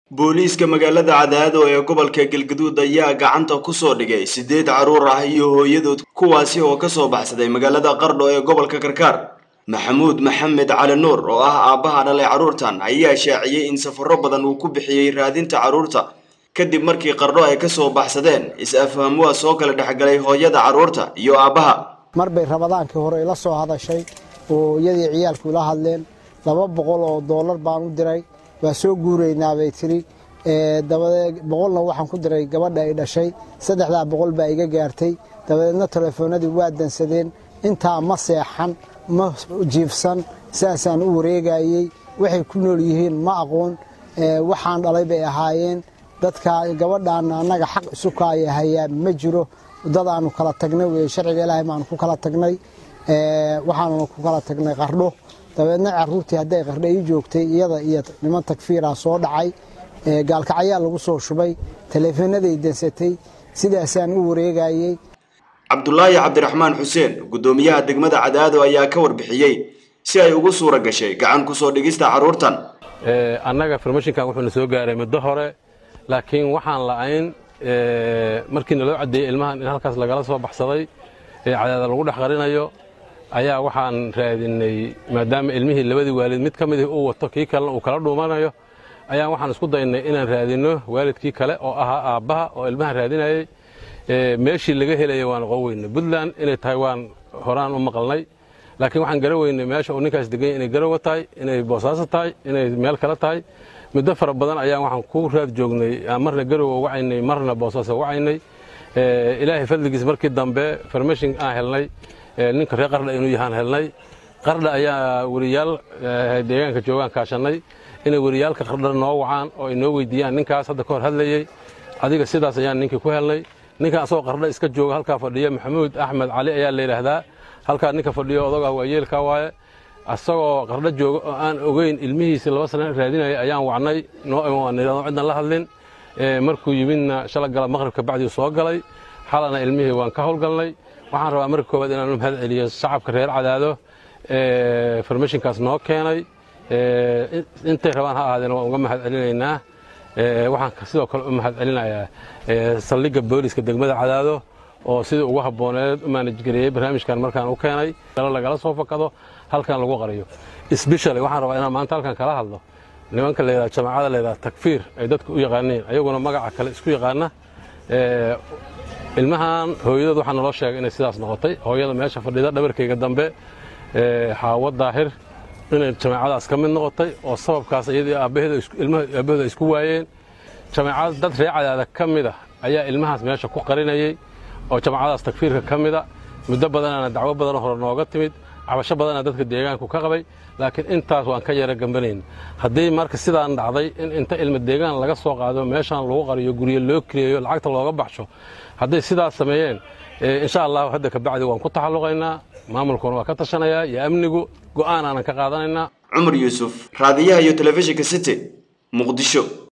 booliiska magaalada cadaado ee gobolka galgaduud ayaa gacanta ku soo dhigay siddeed carruur ah iyo hooyadood kuwaasi oo ka soo baxsaday magaalada qardho ee gobolka karkaar maxamuud maxamed cali nuur oo ah aabbaha dhalay carruurtan ayaa shaaciyey in safarro badan uu ku bixiyey raadinta carruurta kadib markii qardho ay ka soo baxsadeen is-afhamuwa soo kala dhexgalay hooyada carruurta iyo aabbaha mar bay rabadaankii hore ila soo hadashay oo iyadii ciyaalku ila hadleen laba boqol oo doolar baan u diray waa soo guuraynaa bay tiri dabadeed boqolna waxaan ku diray gabadha ay dhashay saddexdaa boqol baa iga gaartay dabadeedna telefoonadii waa dansadeen intaa ma seexan ma jiifsan saasaan u wareegayey waxay ku nool yihiin ma aqoon waxaan dhalay bay ahaayeen dadka gabadhaana annaga xaq isu kaaya hayaa ma jiro dad aanu kala tagnay wey sharciga ilaahay baanu ku kala tagnay waxaanuna ku kala tagnay qardho dabeedna caruurtii hadday qardho ii joogtay iyada iyo niman takfiira soo dhacay gaalkacyaa lagu soo shubay taleefonaday dansatay sidaasaan u wareegayey cabdulaahi cabdiraxmaan xuseen guddoomiyaha degmada cadaado ayaa ka warbixiyey si ay ugu suura gashay gacan ku soo dhigista carruurtan annaga farmashinkan wuxuuna soo gaaray muddo hore laakiin waxaan la'ayn markii naloo caddeeyey ilmahan in halkaas lagala soo baxsaday ee cadaada lagu dhex qarinayo ayaa waxaan raadinay maadaama ilmihii labadii waalid mid ka midii uu wato kii kalena uu kala dhuumanayo ayaan waxaan isku daynay inaan raadinno waalidkii kale oo ahaa aabbaha oo ilmahan raadinayey meeshii laga helaya waan oqon weynay puntland inay tahay waan horaan u maqalnay laakiin waxaan gara weynay meesha uu ninkaas deganya inay garowa tahay inay boosaaso tahay inay meel kale tahay muddo fara badan ayaan waxaan ku raad joognay marna garowa wacaynay marna boosaaso wacaynay ilaahay fadligiis markii dambe farmashin aan helnay ninka reer qardha inuu yahaan helnay qardha ayaa weriyaal deegaanka joogaan kaashannay inay weriyaalka qardha noo wacaan oo ay noo weydiiyaan ninkaas hadda ka hor hadlayey adiga sidaas ayaan ninkii ku helnay ninkan asagoo qardha iska jooga halkaa fadhiya maxamuud axmed cali ayaa la yidhaahdaa halkaa ninka fadhiyo odog ah waa yeelkaa waaye asagoo qardho jooga oo aan ogeyn ilmihiisi laba sana raadinaya ayaan wacnay noo cidnan la hadlin markuu yimidna shala gala maqribka bacdii soo galay xalana ilmihii waan ka howlgalnay waxaan rabaa marka koowaad inaan u mahad celiyo shacabka reer cadaado farmashinkaas noo keenay intay rabaan ha ahaadeen waan uga mahad celinaynaa waxaan sidoo kale u mahad celinayaa saldhigga booliska degmada cadaado oo sidii ugu habbooneed u maanajgareeyey barnaamijkan markaan u keenay lagala soo fakado halkan lagu qariyo sbeshali waxaan rabaa inaan maanta halkan kala hadlo nimanka layidhaha jamaacada layidhaha takfiir ay dadku u yaqaaniin ayaguna magaca kale isku yaqaana ilmahan hooyadood waxaa naloo sheegay inay sidaas noqotay hooyada meesha fadhida dhabarkayga dambe xaawo daahir inay jamaacadaas ka mid noqotay oo sababkaas iyadii aabbahooda ay isku waayeen jamaacad dad ree cadaada ka mid ah ayaa ilmahaas meesha ku qarinayey oo jamaacadaas takfiirka ka mida muddo badanana dacwo badanoo hore nooga timid cabasho badana dadka deegaanku ka qabay laakiin intaas waan ka yara gambanayn haddii marka sidaan dhacday in inta ilma deegaan laga soo qaado meeshaan lagu qariyo guryo loo kiriyayo lacagta looga baxsho hadday sidaas sameeyeen insha allahu hadda kabacdi waan ku taxalluqaynaa maamulkuna waa ka tashanayaa iyo amnigu go'aan aanan ka qaadanaynaa cumar yuusuf raadiyaha iyo telefishinka city muqdisho